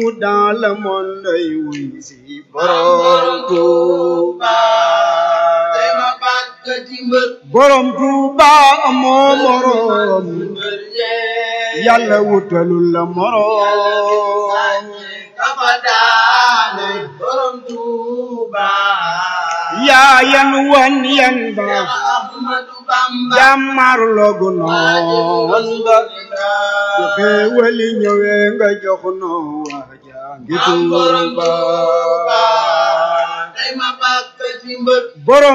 dans le monde ay wuy si borom Tuuba tey ma bàkk ci mbër borom Tuuba amoo morom mbër yee yàlla wutalul la morom kafa daane borom Tuuba yaa yan wan yan ba Ahmadu Bamba jàmmar logu noon ba su xéewali ñëwee nga jox noo waaja ngi am borom Tuuba Tuuba tey ma bàkk ci mbër borom